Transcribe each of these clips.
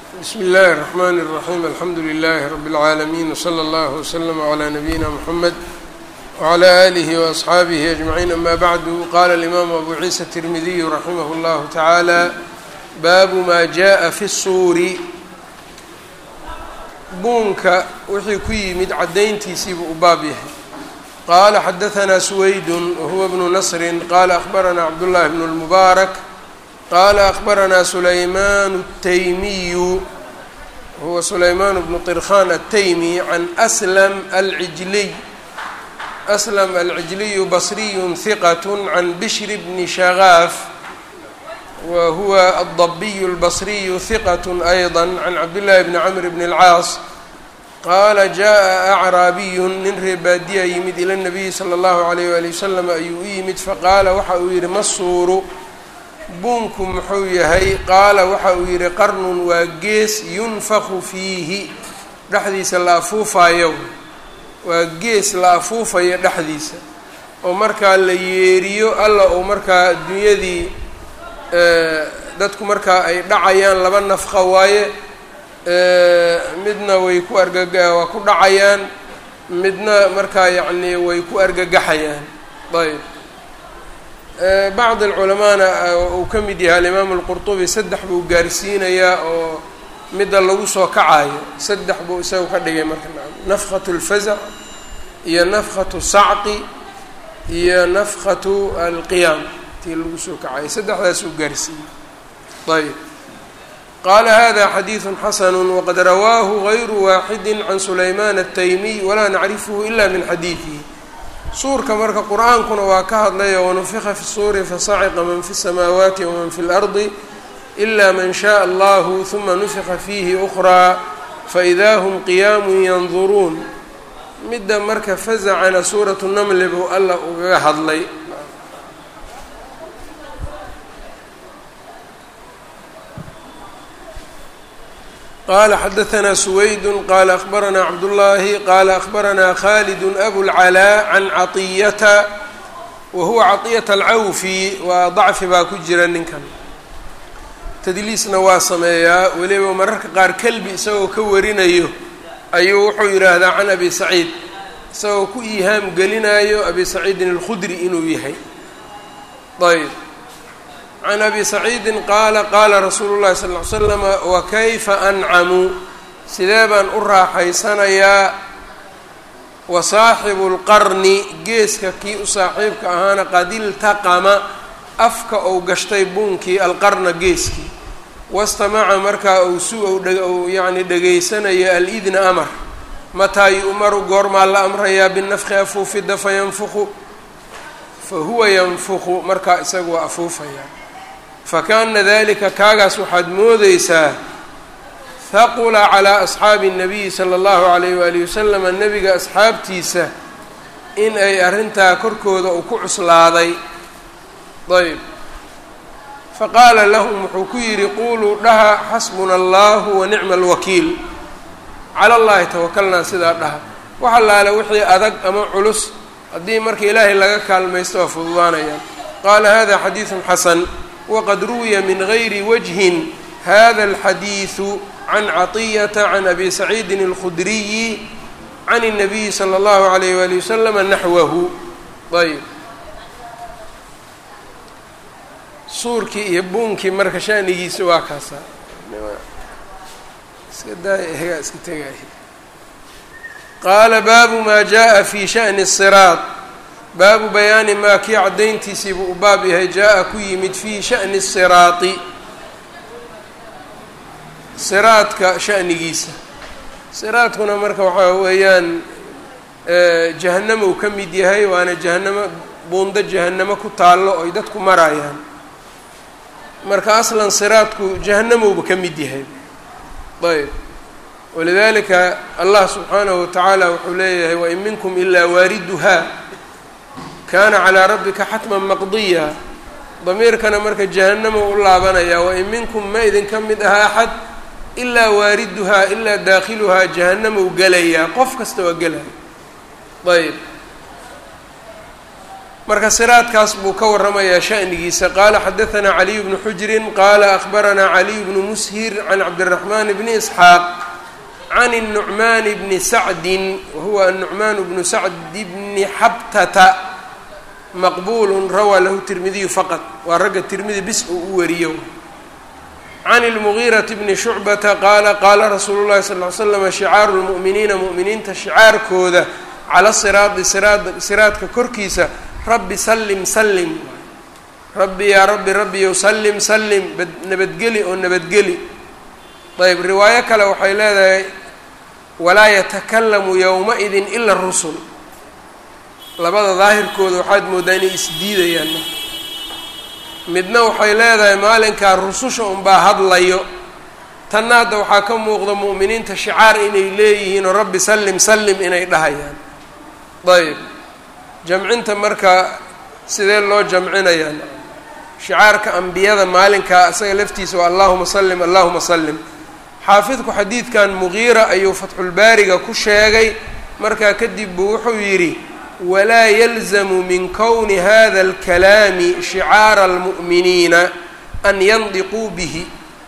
bsmi اllahi الرحmn الرaحيم alxamdu لlh رb العaalمين وslى اllه وslm عlى نabيina mحamed وعlى آlih وأصxaabih أجمعين ama bعdu qala الإmam abu ciisa التirmidiy raximah اllah taعaalى baabu ma jaءa fi الsuuri buunka wixii ku yimid cadayntiisiibuu u baab yahay qala xadaثna سwayd whuwa bnu نصri qala أخbarana cabdالlahi bn الmubaarak qala أخbarana sulayman التaymiyu huwa sulayman bnu طirkhan التaymi can أslm alcijliy أslm alcijliyu basriy ثiqة can bshr bni shagaaf wa huwa الضabiy الbصriy ثiqة أيضا can cabdالlahi bni cmr bn الcaas qaala jaءa acraabiyu nin reebaadiya yimid ila الnabiyi slى اllahu عalayh wali wasalam ayuu u yimid faqaala waxa uu yihi masuuru buunku muxuu yahay qaala waxa uu yihi qarnun waa gees yunfaku fiihi dhexdiisa la afuufayo waa gees la afuufayo dhexdiisa oo markaa la yeeriyo alla uu markaa adduunyadii dadku markaa ay dhacayaan laba nafqa waaye midna way ku argaga waa ku dhacayaan midna markaa yacnii way ku argagaxayaan ayb bacd alculamaana uu ka mid yahay alimaamu alqurtubi saddex buu gaarsiinayaa oo midda lagu soo kacayo saddex buu isagu ka dhigay marka nafkhatu اlfazac iyo nafkhatu sacqi iyo nafkhatu alqiyaam tii lagu soo kacayo saddexdaas uu gaarsiiyey ayb qala hada xadiiثu xasn wqad rawaahu غayru waaxidi can sulayman الtaymiy walaa nacrifhu ila min xadiiثihi suurka marka qur-aankuna waa ka hadlayo wanufika fi الsuuri fasaciqa man fi الsamaawaati waman fi اlardi ila man shaء allahu ثuma nufika fiihi أkraa faإida hm qiyaamu yanduruun midda marka fazacana suuraة namli buu alla ugaga hadlay qala xadaثna سwayd qala أخbarana cabdالlahi qala أخbarana khalid abulclaa can caطiyata wa huwa caطiyaة alcawfi waa dacfi baa ku jira ninkan tadliisna waa sameeyaa weliba mararka qaar kelbi isagoo ka warinayo ayuu wuxuu yidhaahdaa can abi saciid isagoo ku iihaam gelinayo abi saciidin اlkhudri inuu yahay ayb can abi saciidin qaala qaala rasuulu llahi sal ll ly slama wakayfa ancamu sidee baan u raaxaysanayaa wa saaxibu lqarni geeska kii u saaxiibka ahaana qad iltaqama afka ou gashtay buunkii alqarna geeskii wastamaca markaa ou su ou yacni dhegaysanayo alidna amar mataa yu'maru goormaa la amrayaa binafki afuufidda fayanfuqu fa huwa yanfuqu markaa isagu waa afuufayaa fakaana dalika kaagaas waxaad moodeysaa haqula calaa asxaabi الnabiyi salى اllahu alayh walihi wasalama nebiga asxaabtiisa in ay arrintaa korkooda uu ku cuslaaday ayb faqaala lahum wuxuu ku yidhi quluu dhaha xasbuna allahu wa nicma alwakiil cala اllahi tawakalnaa sidaa dhaha wax allaale wixii adag ama culus haddii marka ilaahay laga kaalmaysto waa fududaanayaan qaala hada xadiiثu xasan wqad ruwiya min gayri wajhin hada alxadiidu can caطiyata can abi saciidin اlkhudriyi can الnabiyi slى اllahu عalayh wali waslama naxwahu ayb suurkii iyo buunkii marka shanigiisa waa kaasa iska daaya iska tegay qaala baabu ma jaءa fi shaأni الصiraaط baabu bayaani maa kii caddayntiisiibuu u baab yahay jaa-a ku yimid fii sha'ni siraati siraadka sha'nigiisa siraadkuna marka waxaa weeyaan jahanamo uu ka mid yahay waana jahanamo buundo jahanamo ku taallo oy dadku marayaan marka aslan siraadku jahanamowba ka mid yahay ayb walidalika allah subxaanahu watacaala wuxuu leeyahay wain minkum ilaa waariduha kaana calaa rabbika xatman maqdiya damiirkana marka jahanamo u laabanaya wain minkum ma idinka mid aha axad ilaa waariduhaa ilaa daakhiluhaa jahanamou gelayaa qof kasta waa gelaya ayb marka siraadkaas buu ka waramayaa sha'nigiisa qaala xadaثna caliy bnu xujrin qaala akhbaranaa caliy bnu mushir can cabdالraxman bni isxaaq can الnucman bni sacdi wahuwa anucman bnu sacdi bni xabtata maqbul rawaa lahu tirmidiyu faqad waa ragga tirmidi bis uu u wariyo can اlmugiiraةi bni shucbata qaala qaala rasuulu اllahi sal ly slam shicaaru lmu'miniina mu'miniinta shicaarkooda cala siraadi siraad siraadka korkiisa rabbi sallim sallim rabbi yaa rabbi rabbiyow sallim sallim nabadgeli oo nabadgeli ayb riwaayo kale waxay leedahay walaa yatakalamu yowma-idin ila rusul labada daahirkooda waxaad mooddaa inay isdiidayaan marka midna waxay leedahay maalinkaa rususha unbaa hadlayo tanna hadda waxaa ka muuqda mu'miniinta shicaar inay leeyihiin oo rabbi sallim sallim inay dhahayaan ayb jamcinta marka sidee loo jamcinayaa shicaarka ambiyada maalinkaa isaga laftiisa waa allahuma sallim allahuma sallim xaafidku xadiidkan mugiira ayuu fatxulbaariga ku sheegay markaa kadib buu wuxuu yidhi walaa yalzamu min kowni hada alkalaami shicaara almu'miniina an yandiquu bihi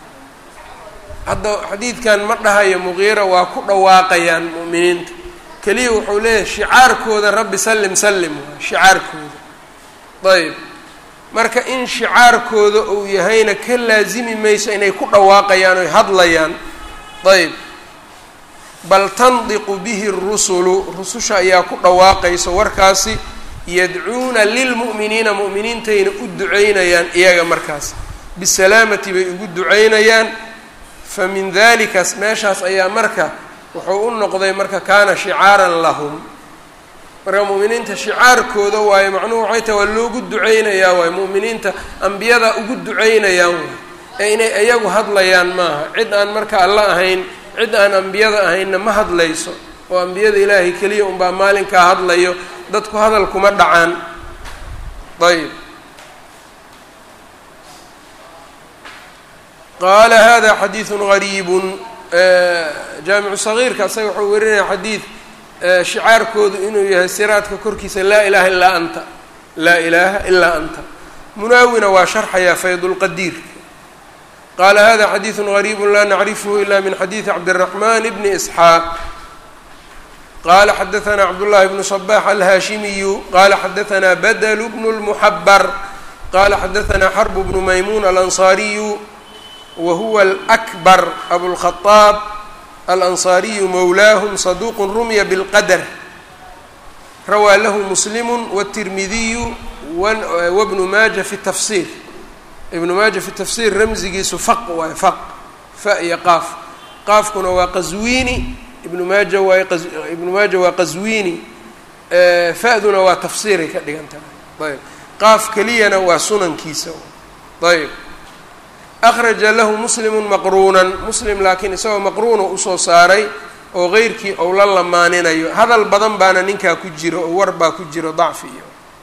hadda xadiidkan ma dhahayo mugiira waa ku dhawaaqayaan mu'miniinta keliya wuxuu leeyahay shicaarkooda rabbi sallim sallim waay shicaarkooda ayb marka in shicaarkooda uu yahayna ka laasimi mayso inay ku dhawaaqayaan oy hadlayaan ayb bal tandiqu bihi rusulu rususha ayaa ku dhawaaqayso warkaasi yadcuuna lilmu'miniina mu'miniintayna u duceynayaan iyaga markaas bisalaamati bay ugu duceynayaan fa min dalikaas meeshaas ayaa marka wuxuu u noqday marka kaana shicaaran lahum marka mu'miniinta shicaarkooda waayo macnuhu waxay tahay waa loogu duceynayaa waayo mu'miniinta ambiyada ugu duceynayaan waay ee inay iyagu hadlayaan maaha cid aan marka alla ahayn cid aan ambiyada ahaynna ma hadlayso oo ambiyada ilaahay keliya unbaa maalinkaa hadlayo dadku hadal kuma dhacaan ayb qaala hada xadiidu gariibun jaamicu sagiirka isaga wuxuu werinaya xadiid shicaarkoodu inuu yahay siraadka korkiisa laa ilaha ilaa anta laa ilaaha ilaa anta munaawina waa sharxayaa faydulqadiir qaala hada xadiidu gariibu laa nacrifhu ila min xadiidi cabdiraxman bni isxaaq qala xadaثna cabdullahi bnu صbax alhaashimiyu qala xadaثna badl bnu اlmuxabar qala xadaثna xrb bnu maymun alanصariyu wa huwa alأkbar abulkhaطaab alanصariyu mowlaahum saduq rumya bاlqadr rawaa lahu muslimu wالtirmidiyu wbnu maaja fi tafsir ibnu maaja fi tafsir ramzigiisu faq waay faq fa iyo qaaf qaafkuna waa qaswiini ibnu maaja waa ibnu maaja waa qaswiini fa-duna waa tafsiiray ka dhigan tahay ayb qaaf keliyana waa sunankiisa ayb akhraja lahu muslimu maqruunan muslim laakiin isagoo maqruuna usoo saaray oo qeyrkii ou la lamaaninayo hadal badan baana ninkaa ku jiro oo war baa ku jiro dacfi iyo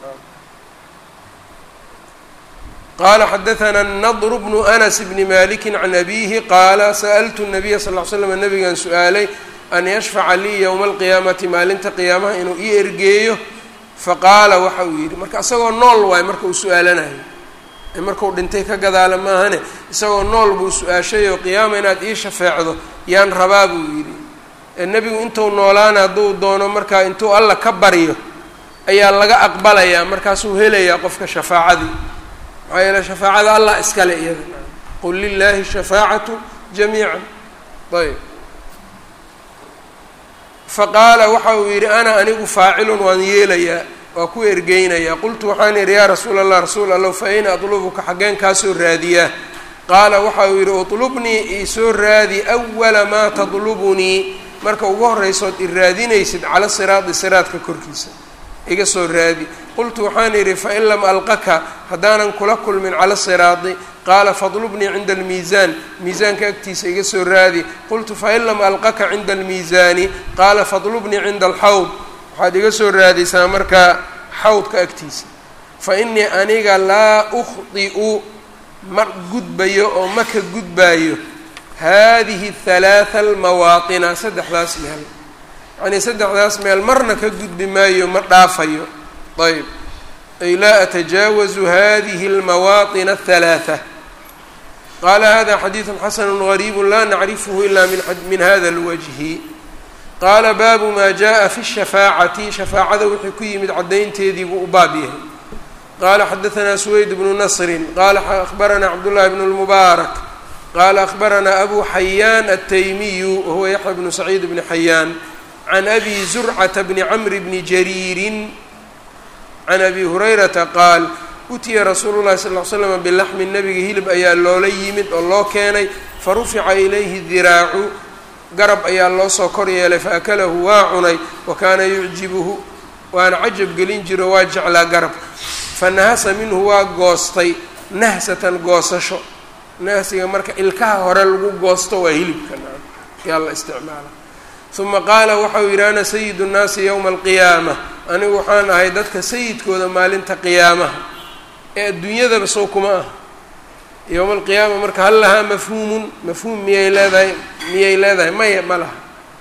qala xadaثna الnadr bnu anas bni maliki can abihi qaala sa'ltu الnabiya sal ll ly slam nabigan su-aalay an yashfaca lii yowma alqiyaamati maalinta qiyaamaha inuu ii ergeeyo faqaala waxa uu yidhi marka isagoo nool waay marka uu su-aalanayo markuu dhintay ka gadaala maahane isagoo nool buu su-aashay oo qiyaama inaad ii shafeecdo yaan rabaa buu yidhi nebigu intuu noolaana hadduu doono markaa intuu alla ka baryo ayaa laga aqbalayaa markaasuu helayaa qofka shafaacadii maxaa yeele shafaacada allah iskale iyada qul lilaahi shafaacatu jamiica ayb faqaala waxa uu yidhi ana anigu faacilun waan yeelayaa waa ku ergeynayaa qultu waxaan idhi yaa rasuula allah rasuul allow fa ayna atlubuka xaggeen kaasoo raadiyaa qaala waxa uu yidhi utlubnii iisoo raadi awala maa tadlubunii marka ugu horraysood i raadinaysid cala siraadi siraadka korkiisa iga soo raadi qultu waxaan idhi fain lam alqaka haddaanan kula kulmin cala siraadi qaala fadlubnii cinda almiisaan miisaanka agtiisa iga soo raadi qultu fain lam alqaka cinda almiisaani qaala fadlubnii cinda alxawd waxaad iga soo raadaysaa markaa xawdka agtiisa fa innii aniga laa ukhdi'u ma gudbayo oo ma ka gudbaayo haadihi halaatha almawaatina saddexdaas meel yacnii saddexdaas meel marna ka gudbi maayo ma dhaafayo ayb ay laa atajaawazu hadihi اlmawaaطin الثalaaثة qaala hada xadiiثu xasn غariib la nacrifhu ila min hada اlwجhi qaala baabu ma jaءa fi الshafaacati shafaacada wixii ku yimid caddaynteedii buu u baab yahay qaala xadaثna سweyd bnu nasri qaala akhbarana cabdالlahi bn الmubaarak qaala akhbarana abu xayaan الtaymiyu wahuwa yaxya bnu saciid bni xayaan can abi zurcata bni cmr bni jariirin can abi hurayrata qaal utiya rasuulu llahi sal l slam bilaxmi nabiga hilib ayaa loola yimid oo loo keenay farufica ilayhi diraacu garab ayaa loo soo kor yeelay faakalahu waa cunay wa kaana yucjibuhu waana cajab gelin jiro waa jeclaa garabka fanahasa minhu waa goostay nahsatan goosasho nahsiga marka ilkaha hore lagu goosto waa hilibka yaa la isticmaala uma qaala waxau yidhi ana sayidu nnaasi yowma alqiyaama anigu waxaan ahay dadka sayidkooda maalinta qiyaamaha ee adduunyadaba sow kuma ah yowma alqiyaama marka hal lahaa mafhuumun mafhuum miyay leedahay miyay leedahay maya ma laha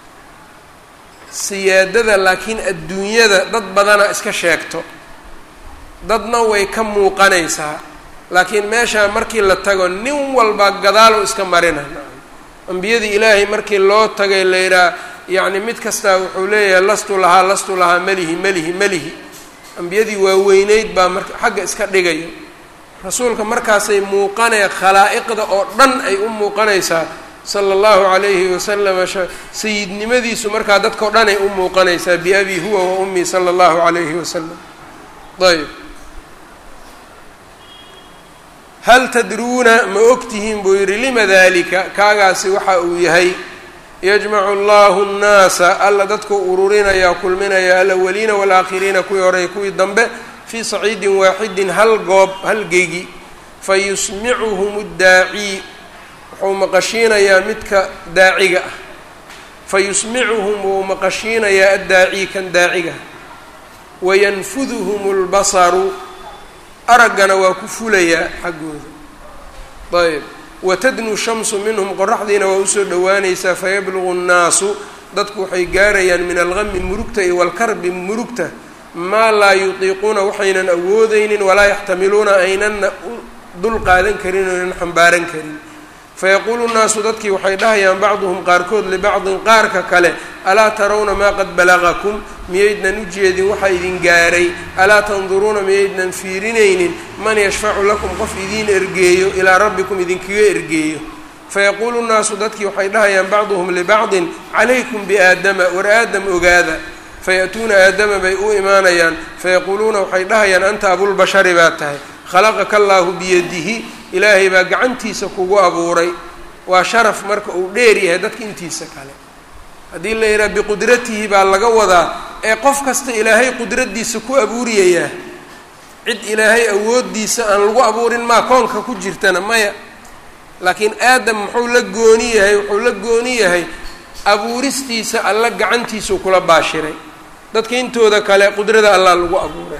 siyaadada laakiin adduunyada dad badana iska sheegto dadna way ka muuqanaysaa laakiin meeshaa markii la tago nin walba gadaalo iska marina ambiyadii ilaahay markii loo tagay la yidhaha yacni mid kastaa wuxuu leeyahay lastu lahaa lastu lahaa melihi melihi melihi ambiyadii waaweyneyd baa marka xagga iska dhigaya rasuulka markaasay muuqanaya khalaa'iqda oo dhan ay u muuqanaysaa sala allahu calayhi wasalama sayidnimadiisu markaa dadkao dhan ay u muuqanaysaa biabi huwa wa ummii sala allahu calayhi wasalam ayb hal tadruuna ma ogtihiin buu yidhi lima dalika kaagaasi waxa uu yahay yajmacu allahu nnaasa alla dadkuu ururinayaa kulminaya alawaliina waalaakhiriina kuwii horey kuwii dambe fii saciidin waaxidin hal goob hal gegi fayusmicuhum اdaaci wuxuu maqashiinayaa midka daaciga ah fayusmicuhum wuu maqashiinayaa addaaci kan daaciga wayanfuduhum اlbasaru araggana waa ku fulayaa xaggooda ayb watadnu shamsu minhum qoraxdiina waa usoo dhowaanaysaa fayablugu nnaasu dadku waxay gaarayaan min algami murugta iyo walkarbi murugta maa laa yutiiquuna waxaynan awoodeynin walaa yaxtamiluuna aynanna dul qaadan karin oynan xambaaran karin fayaquulu nnaasu dadkii waxay dhahayaan bacduhum qaarkood libacdin qaarka kale alaa tarawna maa qad balagakum miyaydnan u jeedin waxa idin gaaray alaa tanduruuna miyaydnan fiirinaynin man yashfacu lakum qof idiin ergeeyo ilaa rabbikum idinkaga ergeeyo fayaquulu nnaasu dadkii waxay dhahayaan bacduhum libacdin calaykum biaadama war aadam ogaada faya'tuuna aadama bay u imaanayaan fayaquuluuna waxay dhahayaan anta abulbashari baa tahay khalaqaka allaahu biyadihi ilaahay baa gacantiisa kugu abuuray waa sharaf marka uu dheer yahay dadka intiisa kale haddii la yidhaha biqudratihi baa laga wadaa ee qof kasta ilaahay qudraddiisa ku abuuriyayaa cid ilaahay awooddiisa aan lagu abuurin maa koonka ku jirtana maya laakiin aadam muxuu la gooni yahay wuxuu la gooni yahay abuuristiisa alla gacantiisuu kula baashiray dadka intooda kale qudrada allah lagu abuuray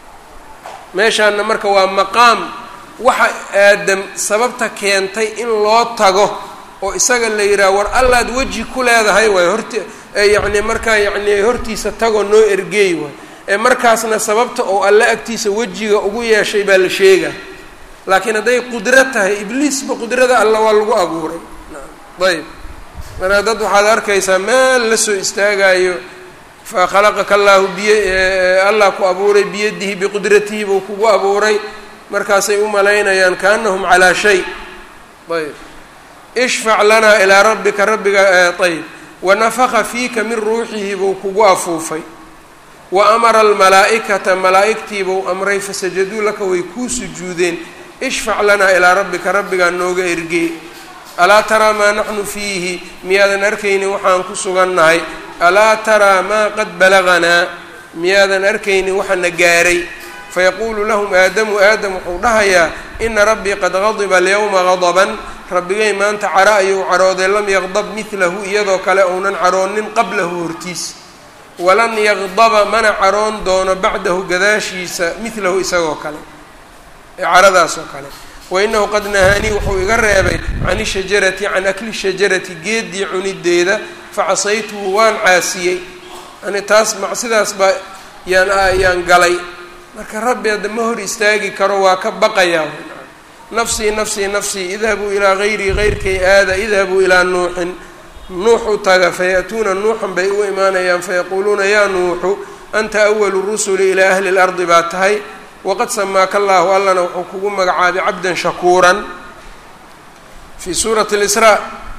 meeshaana marka waa maqaam waxa aadam sababta keentay in loo tago oo isaga la yidhaha war allaad weji ku leedahay waay horti yacni markaa yacni hortiisa tagoo noo ergeey waay ee markaasna sababta oo alle agtiisa wejiga ugu yeeshay baa la sheega laakiin hadday qudro tahay ibliisba qudrada alla waa lagu abuuray ayb marka dad waxaad arkaysaa meel la soo istaagayo fa khalaqaka allaahu biy allah ku abuuray biyadihi biqudratihi buu kugu abuuray markaasay u malaynayaan kaanahum calaa shay ayb ishfac lanaa ilaa rabbika rabbiga ayb wanafaka fiika min ruuxihi buu kugu afuufay wa amara almalaa'ikata malaa'igtii buu amray fasajaduu laka way kuu sujuudeen ishfac lanaa ilaa rabbika rabbigaa nooga ergee alaa taraa maa naxnu fiihi miyaadan arkaynin waxaan ku sugannahay alaa taraa maa qad balaganaa miyaadan arkaynin waxana gaaray fayaquulu lahum aadamu aadam wuxuu dhahayaa ina rabbii qad gadiba alyawma gadaban rabbigay maanta cara ayuu carooday lam yaqdab midlahu iyadoo kale ounan caroonin qablahu hortiis walan yaqdaba mana caroon doono bacdahu gadaashiisa midlahu isagoo kale ee caradaas oo kale wainahu qad nahaanii wuxuu iga reebay can ishajarati can akli shajarati geedii cunideeda facasaytuhu waan caasiyey yani taas macsidaas baa yaan yaan galay marka rabbi hadda ma hor istaagi karo waa ka baqayaa nafsii nafsii nafsii idhabuu ilaa gayrii gayrkay aada idhabuu ilaa nuuxin nuux u taga faya'tuuna nuuxan bay u imaanayaan fayaquuluuna yaa nuuxu anta awalu rusuli ilaa ahli lardi baa tahay waqad samaaka allaahu allana wuxuu kugu magacaabay cabdan shakuuran fii suurati lisraa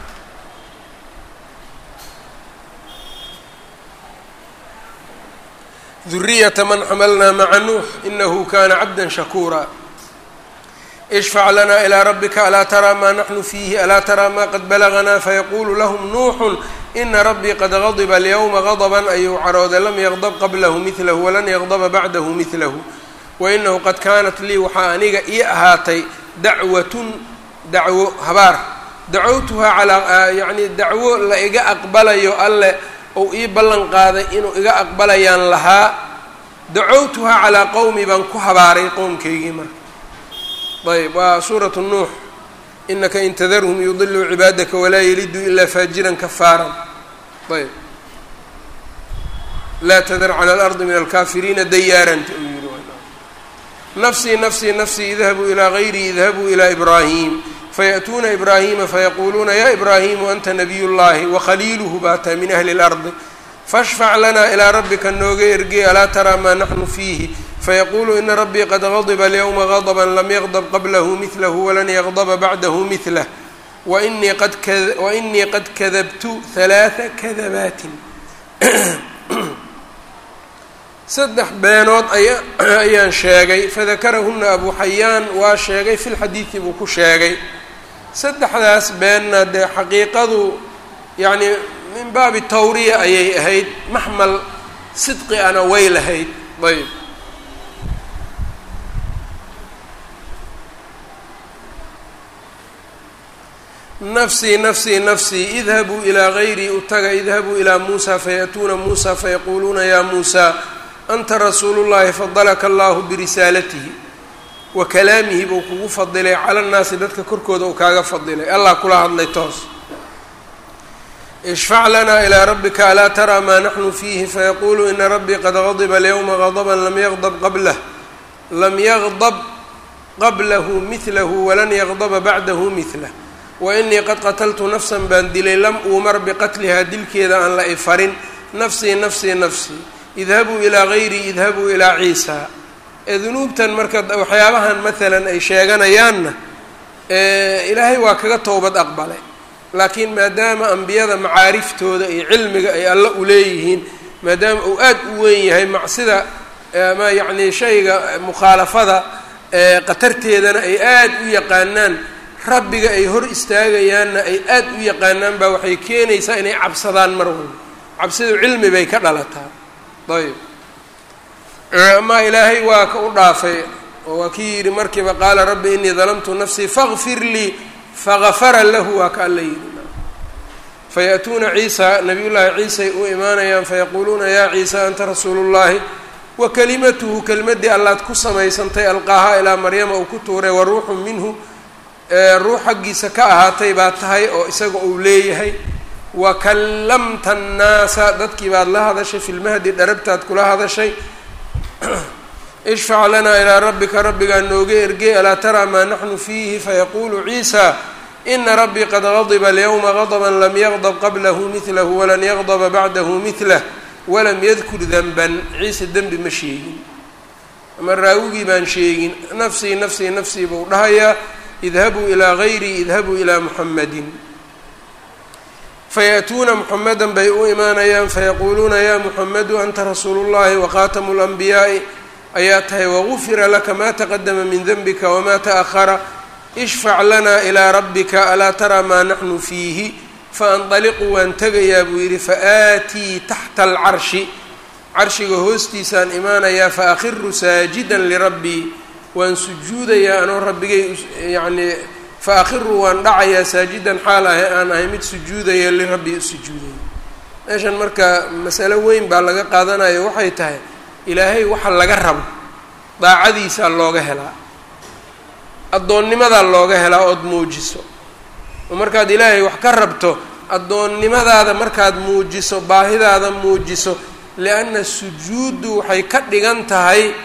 duriyata man xamalnaa maca nuux inahu kana cabda shakuura ishfac lana ilaa rabbika alaa taraa maa naxnu fiihi alaa taraa maa qad balaganaa fayaqulu lahum nuuxu ina rabbii qad gadiba alyawma gadban ayuu carooday lam yaqdab qablahu midlahu walan yaqdaba bacdahu midlahu wainahu qad kaanat lii waxaa aniga ii ahaatay dacwatun dacwo habaar dacowtuhaa calaa yacni dacwo la iga aqbalayo alle ou ii ballan qaaday inuu iga aqbalayaan lahaa dacowtuhaa calaa qowmi baan ku habaaray qowmkaygii marka ayb waa suuratu nuux inaka in tadarhum yudiluu cibaadaka walaa yaliduu ilaa faajiran kafaaran ayb laa tadar cala alardi min alkaafiriina dayaaranta uu yihi nafsii nafsii nafsii idhabuu ilaa gayrii idhabuu ilaa ibraahim fayaأtuuna ibraahima fayaquuluuna ya ibraahimu anta nabiy llahi wakhaliiluhu baa tahay min ahli اlardi fashfac lanaa ilaa rabbika nooga ergey alaa taraa maa naxnu fiihi fayaquulu ina rabbii qad gadba alyawma gadba lam yaqdb qablahu midlahu walan yaqdba bacdahu midlah wainii qad kadabtu halaaa kadabaatin saddex beenood ayaan sheegay fadakarahuna abu xayaan waa sheegay fi lxadiidi buu ku sheegay saddexdaas beenna dee xaqiiqadu yacni min baabi tawriya ayay ahayd maxmal sidqi ana way lahayd ayb nafsii nafsii nafsii idhabuu ilaa gayrii utaga idhabuu ilaa muusa fayaأtuuna muusa fayaquuluuna ya muusa anta rasuulu llahi fadalaka allahu birisaalatihi wa kalaamihi buu kugu fadilay cala nnaasi dadka korkooda uu kaaga fadilay allah kula hadlay toos ishfac lanaa ilaa rabbika alaa taraa maa naxnu fiihi fayaquulu ina rabbii qad gadiba alyawma gadban lam yaqdab qablah lam yaqdab qablahu midlahu walan yaqdaba bacdahu midlah wainii qad qataltu nafsan baan dilay lam uumar biqatlihaa dilkeeda aan la ifarin nafsii nafsii nafsii idhabuu ilaa gayrii idhabuu ilaa ciisa ee dunuubtan marka waxyaabahan maalan ay sheeganayaanna ilaahay waa kaga towbad aqbalay laakiin maadaama ambiyada macaariftooda iyo cilmiga ay alla u leeyihiin maadaama uu aad u weyn yahay macsida ama yacnii shayga mukhaalafada qatarteedana ay aad u yaqaanaan rabbiga ay hor istaagayaanna ay aad u yaqaanaan baa waxay keenaysaa inay cabsadaan mar walba cabsidu cilmi bay ka dhalataa ayb amaa ilaahay waa ka u dhaafay oo waa kii yidhi markiiba qaala rabbi inii dalamtu nafsii faqfir lii fagafara lahu waa ka alla yidhi fayaأtuuna ciisa nabiy llaahi ciisay u imaanayaan fayaquuluuna yaa ciisa anta rasuulu llahi wa kalimatuhu kelmaddii allaad ku samaysantay alqaahaa ilaa maryama uu ku tuuray wa ruuxu minhu ruux xaggiisa ka ahaatay baa tahay oo isaga uu leeyahay wa kallamta annaasa dadkii baad la hadashay fi lmahdi dharabtaad kula hadashay ishfac lanaa ilaa rabbika rabbigaa nooga ergey alaa taraa maa naxnu fiihi fayaquulu ciisa ina rabbii qad gadiba alyawma gadba lam yaqdb qablahu midlahu walan yaqdba bacdahu midlah walam yadkur denban ciise dembi ma sheegin ama raawigii baan sheegin nafsii nafsii nafsii buu dhahayaa idhabuu ilaa gayrii idhabuu ilaa muxamadin fayaأtuuna muxamedan bay u imaanayaan fayaquuluuna ya muxamedu anta rasuulu llahi waqaatamu اlanbiyaaءi ayaa tahay wagufira laka ma taqadama min denbika wama taأhara ishfac lanaa ilaa rabbika alaa taraa maa naxnu fiihi faanطaliqu waan tegayaa buu yidhi faaatii taxta alcarshi carshiga hoostiisaan imaanayaa faakhiru saajida lirabbii waan sujuudayaa anoo rabbigay yacnii faakhiru waan dhacayaa saajidan xaal ahe aan ahay mid sujuudaya lirabbii usujuudaya meeshan marka masalo weyn baa laga qaadanayo waxay tahay ilaahay waxa laga rabo daacadiisaa looga helaa addoonnimadaa looga helaa ood muujiso oo markaad ilaahay wax ka rabto addoonnimadaada markaad muujiso baahidaada muujiso lianna sujuuddu waxay ka dhigan tahay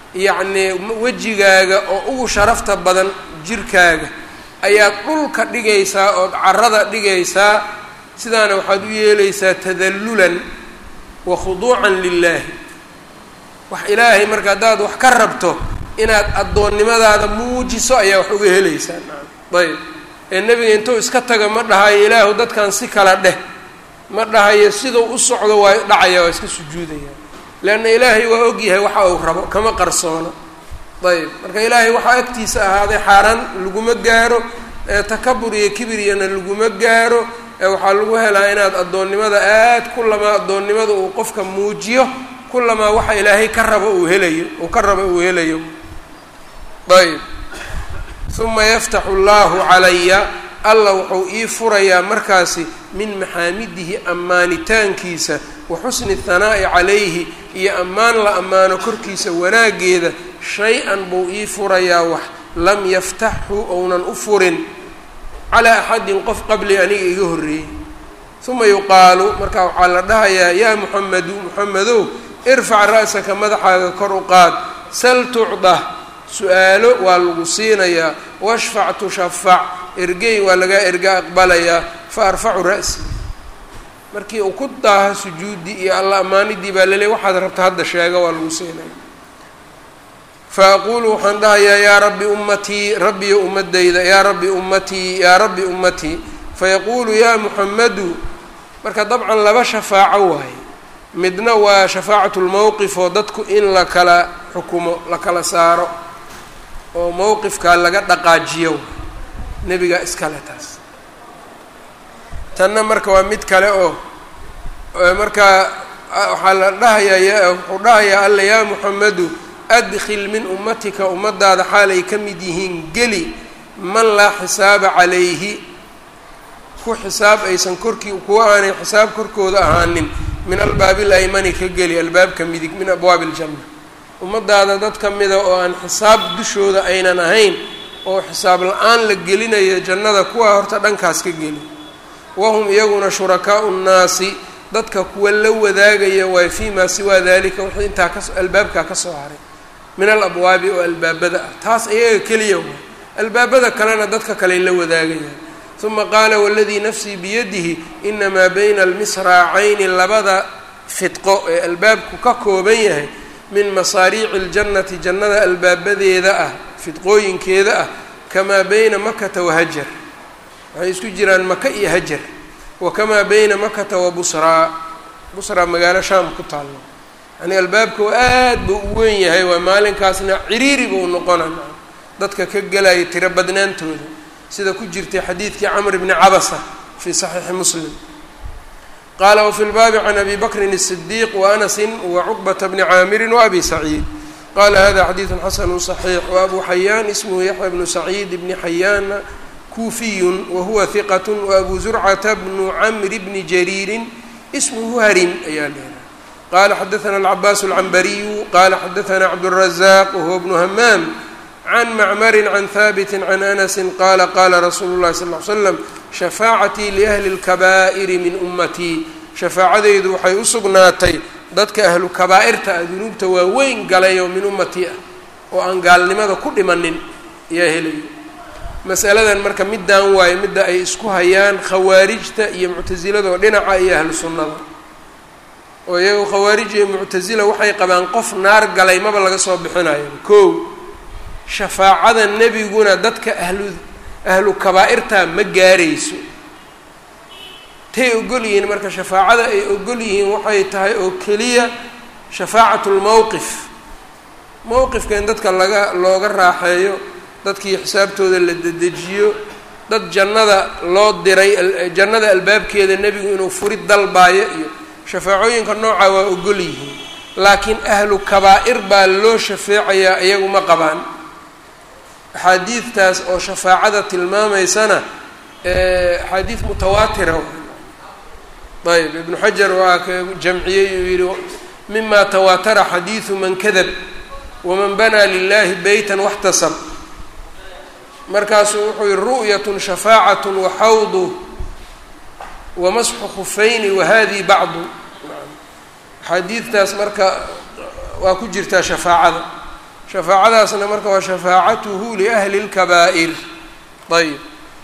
yacnii wejigaaga oo ugu sharafta badan jirkaaga ayaad dhulka dhigaysaa ood carada dhigaysaa sidaana waxaad u yeelaysaa tadallulan wa khuduucan lilaahi wax ilaahay marka haddaad wax ka rabto inaad addoonnimadaada muujiso ayaa wax uga helaysaa ayb ee nebiga intuu iska taga ma dhahayo ilaahu dadkan si kala dheh ma dhahayo siduu u socdo waa dhacaya waa iska sujuudaya leanna ilaahay waa ogyahay waxa uu rabo kama qarsoono ayb marka ilaahay waxaa agtiisa ahaaday xaaraan laguma gaaro takabur iyo kibiriyana laguma gaaro waxaa lagu helaa inaad addoonnimada aad kulamaa addoonnimada uu qofka muujiyo kulamaa waxa ilaahay ka rabo uu helayo uu ka rabo uu helayo ayb uma yaftaxu allahu calaya alla wuxuu ii furayaa markaasi min maxaamidihi ammaanitaankiisa wa xusni hanaa'i calayhi iyo ammaan la ammaano korkiisa wanaaggeeda shay-an buu ii furayaa wax lam yaftaxhu ounan u furin calaa axadin qof qabli aniga iga horreeyey uma yuqaalu markaa waxaa la dhahayaa yaa muxamedu muxamedow irfac ra'saka madaxaaga kor u qaad sal tucdah su-aalo waa lagu siinayaa washfac tushafac ergey waa lagaa erga aqbalayaa fa arfacu ra'si markii uu ku daaha sujuudi iyo alla ammaanidii baa laleey waxaad rabta hadda sheega waa lagu siinaya fa aquulu waxaan dhahayaa yaa rabbi ummatii rabbiyo ummadayda yaa rabbi ummatii yaa rabbi ummatii fayaquulu yaa muxamadu marka dabcan laba shafaaco waaye midna waa shafaacatu lmowqif oo dadku in la kala xukumo la kala saaro oo mowqifkaa laga dhaqaajiyo nebigaa iskale taas tanna marka waa mid kale oo markaa waxaa la dhahayaa wuxuu dhahayaa alla yaa muxamedu adkhil min ummatika ummadaada xaalay ka mid yihiin geli man laa xisaaba calayhi ku xisaab aysan korkii kuwa aanay xisaab korkooda ahaanin min albaabi laymani ka geli albaabka midig min abwaabi iljanna ummadaada dad ka mida oo aan xisaab dushooda aynan ahayn oo xisaab la-aan la gelinayo jannada kuwa horta dhankaas ka geli wahum iyaguna shurakaau nnaasi dadka kuwa la wadaagaya waay fii maa siwaa dalika wixii intaa ka albaabkaa ka soo haray min alabwaabi oo albaabada ah taas iyaga keliya waay albaabada kalena dadka kaley la wadaagayaan uma qaala waladii nafsii biyadihi inamaa bayna almisraacayni labada fidqo ee albaabku ka kooban yahay min masaariici اljannati jannada albaabadeeda ah fidqooyinkeeda ah kamaa bayna makata wahajar waxay isku jiraan maka iyo hajar wa kamaa bayna makata wa busraa busraa magaalo shaam ku taallo yani albaabka aad buu u weyn yahay waa maalinkaasna ciriiri buu noqona dadka ka gelaya tiro badnaantooda sida ku jirtay xadiidkii camr bni cabasa fii saxiixi muslim qaala wafi lbaabi can abi bakrin الصdiiq waanasin wacuqbata bni caamirin waabi saciid qala hada xadiidu xasanu صaxiix waabu xayaan ismhu yaxya bnu saciid bni xayaana kuufiyun wahuwa hiqat waabu zurcata bnu camri bni jariirin ismhu harin ayaa leedahay qala xadaana alcabaas alcambariyu qala xadaana cabdالrazaq wahuwa bnu hamaam can macmari can haabiti can anasi qala qala rasuulu llahi sal ly slam shafaacatii liahli اlkabaa'iri min ummatii shafaacadeydu waxay u sugnaatay dadka ahlu kabaa'irta ah dunuubta waaweyn galay oo min ummatii ah oo aan gaalnimada ku dhimanin ayaa helayo masaladan marka middaan waayo midda ay isku hayaan khawaarijta iyo muctasilada oo dhinaca iyo ahlu sunnada oo iyagu khawaarij iyo muctasila waxay qabaan qof naar galay maba laga soo bixinayo kow shafaacada nebiguna dadka ahlu ahlu kabaa'irta ma gaarayso tay ogol yihiin marka shafaacada ay ogol yihiin waxay tahay oo keliya shafaacatu lmowqif mowqifka in dadka laga looga raaxeeyo dadkii xisaabtooda la dedejiyo dad jannada loo diray jannada albaabkeeda nebigu inuu furid dalbaayo iyo shafaacooyinka nooca waa ogol yihiin laakiin ahlu kabaa'ir baa loo shafeecayaa iyagu ma qabaan axaadiidtaas oo shafaacada tilmaamaysana axaadiid mutawaatira ayb ibnu xajar waa ka jamciyey uu yihi mima tawaatara xadiidu man kadab waman banaa lilahi beytan waxtasab markaasuu wuxuu yihi ru'yat shafaacat waxawdu wamasxu khufayni wahadii bacdu axaadiidtaas marka waa ku jirtaa shafaacada shafaacadaasna marka waa shafaacatuhu liahli اlkabaa'ir ayb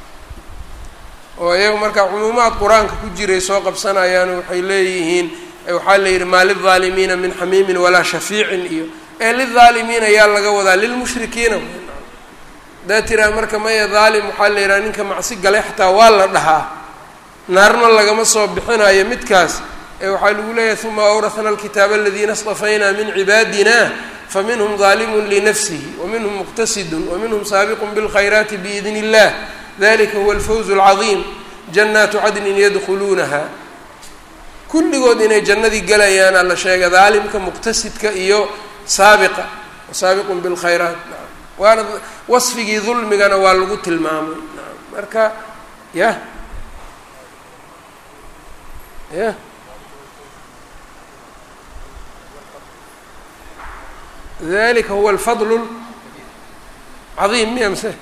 oo iyaga marka cumuumaad qur-aanka ku jiray soo qabsanayaan waxay leeyihiin waxaa la yidhi maa lilظaalimiina min xamiimin walaa shafiicin iyo ee lilظaalimiina yaa laga wadaa lilmushrikiina hadaa tiraa marka maya dhaalim waxaa la yidhaha ninka macsi galay xataa waa la dhahaa naarna lagama soo bixinayo midkaas ee waxaa lagu leeyahay uma awrahna alkitaaba aladiina اstafaynaa min cibaadina faminhum ظaalimun linafsihi waminhum muqtasidun waminhum saabiqun bاlkhayraati biidn اllah dalika huwa alfawz اlcadiim jannaatu cadnin yadkhuluunaha kulligood inay jannadii gelayaana la sheegay daalimka muqtasidka iyo saabiqa saabiqun bilkhayraat waana wasfigii dulmigana waa lagu tilmaamay marka yah yah dalika huwa alfadl cadiim miya mse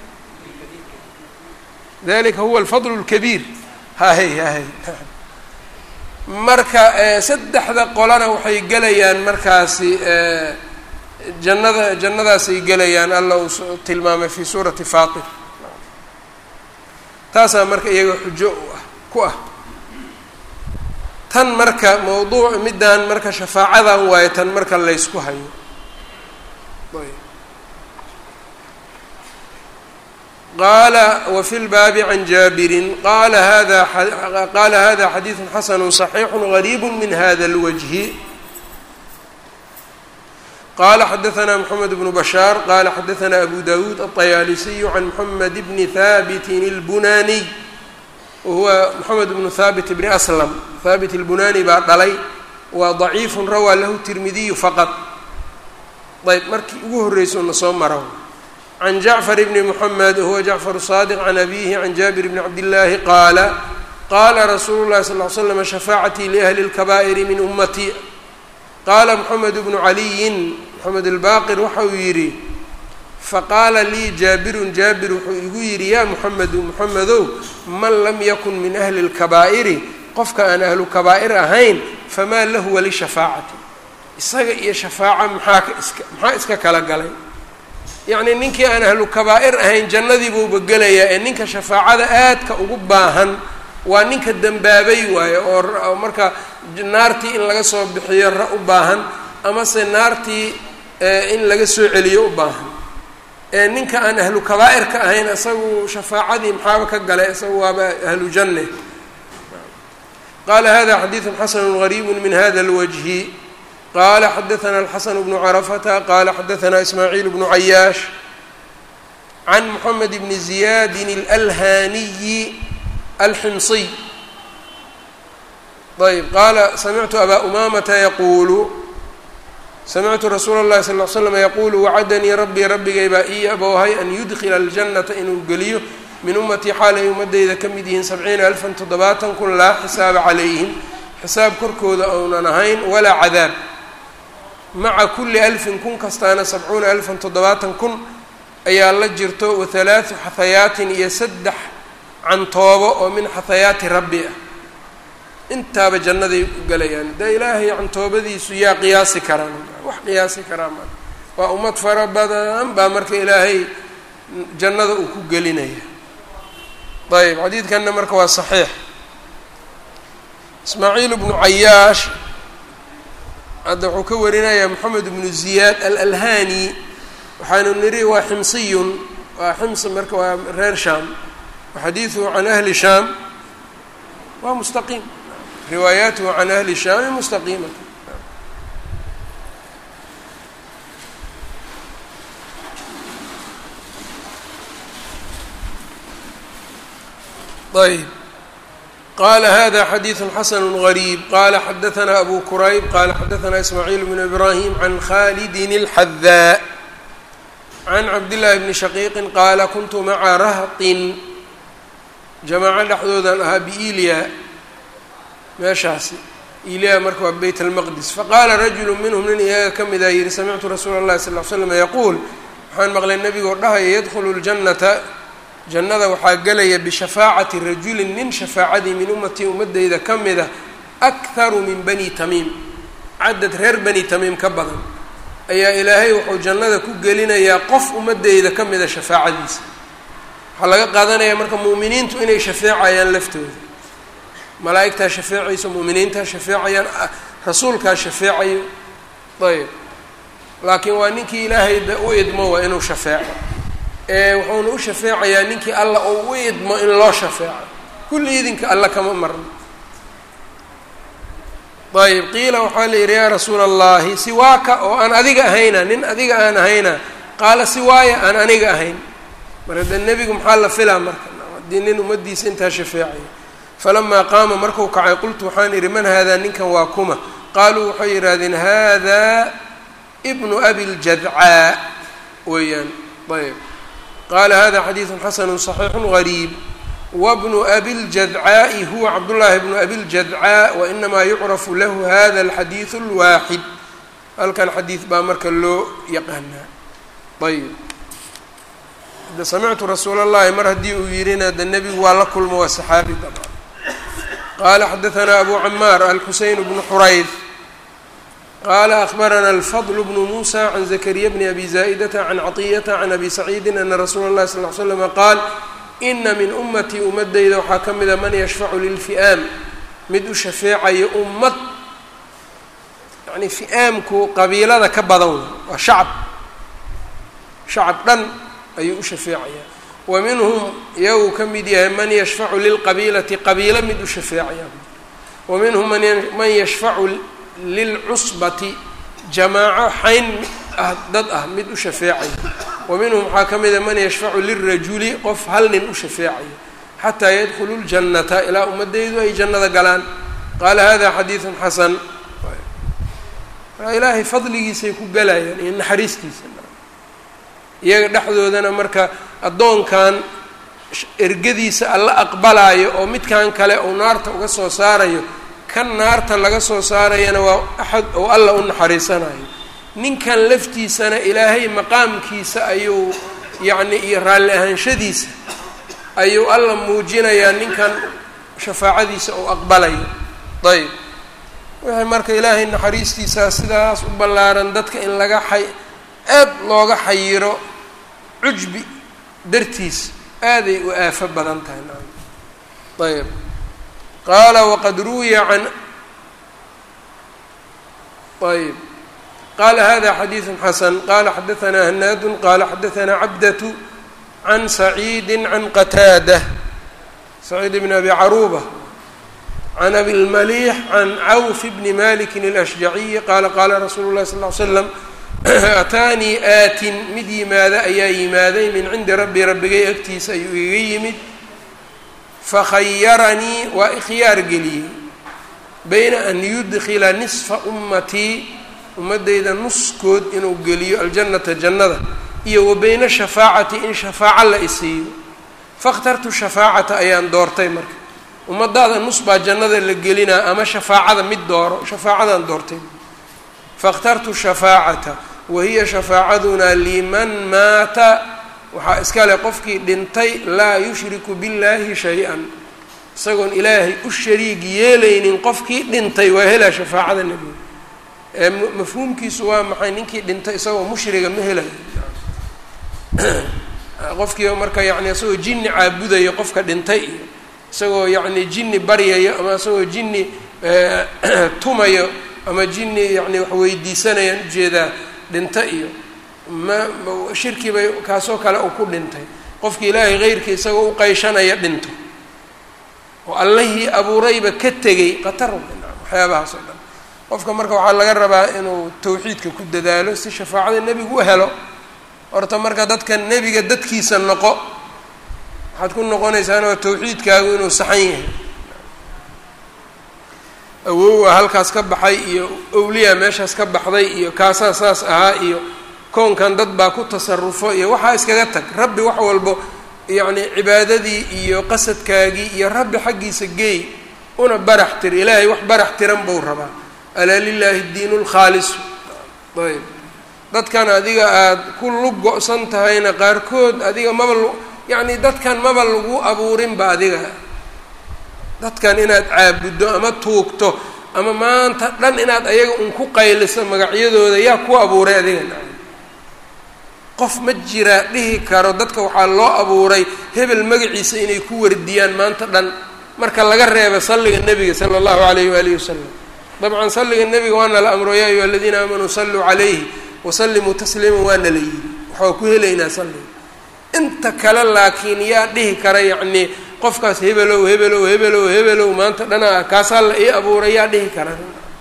dalika huwa alfadl اlkabiir hahay hahay marka saddexda qolana waxay gelayaan markaasi jannada jannadaasay gelayaan alla uu tilmaamay fi suurati faatir taasaa marka iyaga xujo ah ku ah tan marka mawduuc middan marka shafaacadan waayo tan marka laysku hayo qala wfi lbaabi can jaabirin qala hada qala hada xadiidu xasanu صaxiixu غariib min hada اlwجhi qala xadaثna mxamed bnu bashaar qala xadaثna abu dawuud aلطayaalisiyu can mxamed bni habitin اlbunaniy wahuwa mxamed bnu habit bni aslam habit اlbunani baa dhalay waa ضaciifu rawaa lahu tirmidiyu faqad ayb markii ugu horreyso na soo mara can jacfar bni mxamed wahuwa jacfar saadiq can abihi can jaabir bni cabdillaahi qaala qaala rasuulu llahi sal l slam shafaacatii liahli اlkabaa'iri min ummatii qaala moxamed bnu caliyin moxamed albaqir waxa uu yidhi faqaala lii jaabirun jaabir wuxuu igu yidhi yaa moxamedu moxamedow man lam yakun min ahli اlkabaa'iri qofka aan ahlu kabaa'ir ahayn famaa lahu walishafaacati isaga iyo shafaaca maxaa iska maxaa iska kala galay yacnii ninkii aan ahlu kabaa'ir ahayn jannadii buuba gelayaa ee ninka shafaacada aadka ugu baahan waa ninka dembaabay waayo oo marka naartii in laga soo bixiyo ra u baahan amase naartii in laga soo celiyo u baahan ee ninka aan ahlu kabaa'irka ahayn isagu shafaacadii maxaaba ka galay isagu waaba ahlu janne qala hada xadiidu xasanu gariibu min hada اlwajhi qala xadaثna الxasn bnu carafata qala xadaثna ismaaciil bnu cayaash can mxamed bni ziyadi اlalhaniyi alximsiy ayb qaala samictu abaa umamata yaquulu samictu rasuula اllahi sal ll slam yaquulu wacadanii rabbii rabbigay baa ii abowhay an yudkila اljannata inuu geliyo min ummatii xaal ay ummadeyda ka mid yihiin sabciina alfan toddobaatan kun laa xisaaba calayhim xisaab korkooda ounan ahayn walaa cadaab maca kulli alfin kun kastaana sabcuuna alfan toddobaatan kun ayaa la jirto wa halaathu xahayaatin iyo saddex cantoobo oo min xahayaati rabbi ah intaaba jannaday u gelayaan dee ilaahay cantoobadiisu yaa qiyaasi karaan wax qiyaasi karaa ma waa ummad fara badan baa marka ilaahay jannada uu ku gelinaya ayb xadiidkanna marka waa saxiix ismaaciil bnu cayaash hadda wuxuu ka warinayaa moxamed bnu ziyaad alalhani waxaanu niri waa ximsiyun waa xims marka waa reer shaam waxadiiduhu can ahli shaam waa mustaqiim riwaayaatuhu can ahli shaami mustaqiimata ayb qala hada xadiiثu xasn غrيb qala xadaثna abu kurayb qala xadaثna ismaaعiil bn ibrahim can khalidin الxadaa can cabdالlahi bni shaqiiqi qaala kuntu maca rahطin jamaaco dhexdoodan ahaa biilya meeshaasi ilya marka waa beyt اlmaqdis faqala rajulu minhm nin iyaga ka mida yihi samictu rasuula اlahi sal ly slam yaquul waxaan maqlay nebigoo dhahaya yadkulu اljannata jannada waxaa gelaya bishafaacati rajulin nin shafaacadii min ummatii ummadeyda ka mida akharu min bani tamiim cadad reer bani tamiim ka badan ayaa ilaahay wuxuu jannada ku gelinayaa qof ummadeyda ka mida shafaacadiisa waxaa laga qaadanayaa marka mu'miniintu inay shafeecayaan laftooda malaa'igtaa shafeecayso mu'miniintaa shafeecayaan rasuulkaa shafeecayo ayb laakiin waa ninkii ilaahay u idmo waa inuu shafeeco ee wuxuuna u shafeecayaa ninkii alla uu u idmo in loo shafeeco kulli idinka alla kama marno ayb qiila waxaa la yidhi yaa rasuula allahi siwaaka oo aan adiga ahayna nin adiga aan ahayna qaala siwaaya aan aniga ahayn marka de nebigu maxaa la filaa marka haddii nin ummaddiisa intaa shafeecaya falamaa qaama marku kacay qultu waxaan idhi man haadaa ninkan waa kuma qaaluu waxay yidhaahdeen hada bnu abi ljadcaa weeyaan ayb qaala hada xadiidu xasanu صaxiixu gariib wbnu abi ljadcaaءi huwa cabdullaahi bnu abi ljadcaa wainamaa yucrafu lahu hada alxadiidu اlwaaxid halkan xadiid baa marka loo yaqaanaa ayb de samictu rasuul اllahi mar haddii uu yihina de nebigu waa la kulmo waa saxaabi dabcan qaala xadaanaa abu camaar alxuseyn bnu xurayd qala akbarana alfadl bnu musa can zakariya bni abi zaa'idata can caطiyata can abi saciidi ana rasuula اllahi sal ly slama qaal ina min ummatii ummadeyda waxaa ka mida man yashfacu lilfi'aam mid u shafeecayo ummad yani fi'aamku qabiilada ka badan waa shacab shacab dhan ayuu u shafeecayaa wa minhum iyagu ka mid yahay man yashfacu lilqabiilati qabiilo mid u shafeecaya wa minhum man yashfacu lilcusbati jamaaco xayn ah dad ah mid u shafeecaya wa minhum waxaa ka mida man yashfacu lirajuli qof hal nin u shafeecayo xataa yadkhulu ljannata ilaa ummadeydu ay jannada galaan qaala hada xadiidun xasan ilaahay fadligiisay ku galayaan iyo naxariistiisa iyaga dhexdoodana marka addoonkan ergadiisa alla aqbalaayo oo midkan kale uu naarta uga soo saarayo kan naarta laga soo saarayana waa axad oo alla u naxariisanayo ninkan laftiisana ilaahay maqaamkiisa ayuu yacni iyo raalli ahaanshadiisa ayuu alla muujinayaa ninkan shafaacadiisa uu aqbalayo ayb wixii marka ilaahay naxariistiisaa sidaas u ballaaran dadka in laga xay aad looga xayiro cujbi dartiis aaday u aafo badan tahay naam ayb qaala waqad ruwiya can ayb qala hada xadiiثu xasan qala xadaanaa hanaadu qala xadaanaa cabdatu can saciidi can qataada saciid bn abi caruuba can abi lmaliix can cawf bni maliki اlashjaciyi qaala qaala rasuulu lahi sal ly slam ataanii aatin mid yimaada ayaa yimaaday min cindi rabbi rabbigay agtiisa ayuu iga yimid fakhayaranii waa ikhyaar geliyey bayna an yudkila nisfa ummatii ummaddayda nuskood inuu geliyo aljannata jannada iyo wa bayna shafaacati in shafaaco la isiiyo fakhtartu shafaacata ayaan doortay marka ummadaada nus baa jannada la gelinaa ama shafaacada mid dooro shafaacadaan doortay fakhtartu shafaacata wa hiya shafaacadunaa liman maata waxaa iska leh qofkii dhintay laa yushriku billaahi shay-an isagoon ilaahay u shariig yeelaynin qofkii dhintay waa helaa shafaacada nebiga ee mafhuumkiisu waa maxay ninkii dhintay isagoo mushriga ma helayo qofkii marka yani isagoo jinni caabudayo qofka dhintay iyo isagoo yacni jinni baryayo ama isagoo jinni tumayo ama jinni yani wax weydiisanayaan ujeedaa dhinta iyo ma shirki bay kaasoo kale uu ku dhintay qofki ilaahay heyrkii isagoo u qayshanaya dhinto oo allihii abuurayba ka tegay qatar waxyaabahaas oo dhan qofka marka waxaa laga rabaa inuu tawxiidka ku dadaalo si shafaacada nebigu u helo horta marka dadka nebiga dadkiisa noqo waxaad ku noqonaysaana waa tawxiidkaagu inuu saxan yahay awowa halkaas ka baxay iyo owliya meeshaas ka baxday iyo kaasaa saas ahaa iyo koonkan dad baa ku tasarufo iyo waxaa iskaga tag rabbi wax walbo yacni cibaadadii iyo qasadkaagii iyo rabbi xaggiisa geey una barax tir ilaahay wax barax tiran buu rabaa alaa lilaahi diinu lkhaalisu ayb dadkan adiga aada ku lug go-san tahayna qaarkood adiga maba l yacni dadkan maba lagu abuurinba adiga dadkan inaad caabuddo ama tuugto ama maanta dhan inaad ayaga un ku qayliso magacyadooda yaa ku abuuray adiga nacam qof ma jiraa dhihi karo dadka waxaa loo abuuray hebel magaciisa inay ku wardiyaan maanta dhan marka laga reeba salliga nebiga sala allahu alayhi waalihi wasalam dabcan salliga nebiga waana la amro yaa ayuha aladiina aamanuu salluu calayhi wasallimuu tasliima waana la yidhi waxaa ku helaynaa salliga inta kale laakiin yaa dhihi kara yacnii qofkaas hebelow hebelow hebelow hebelow maanta dhana kaasaa la ii abuuray yaa dhihi kara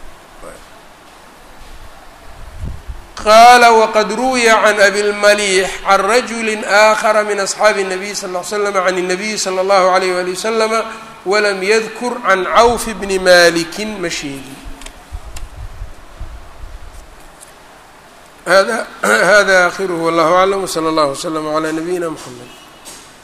qaala waqad ruwiya can abilmaliix can rajuli aakhara min asxaabi الnabiy sal ll slam can الnabiyi salى اllahu alayh wali waslama walam yadkur can cawf bni malikin ma sheegin hada hada akhiruhu wallahu aclam wslى اllah wslm عlى nabiyina mxamed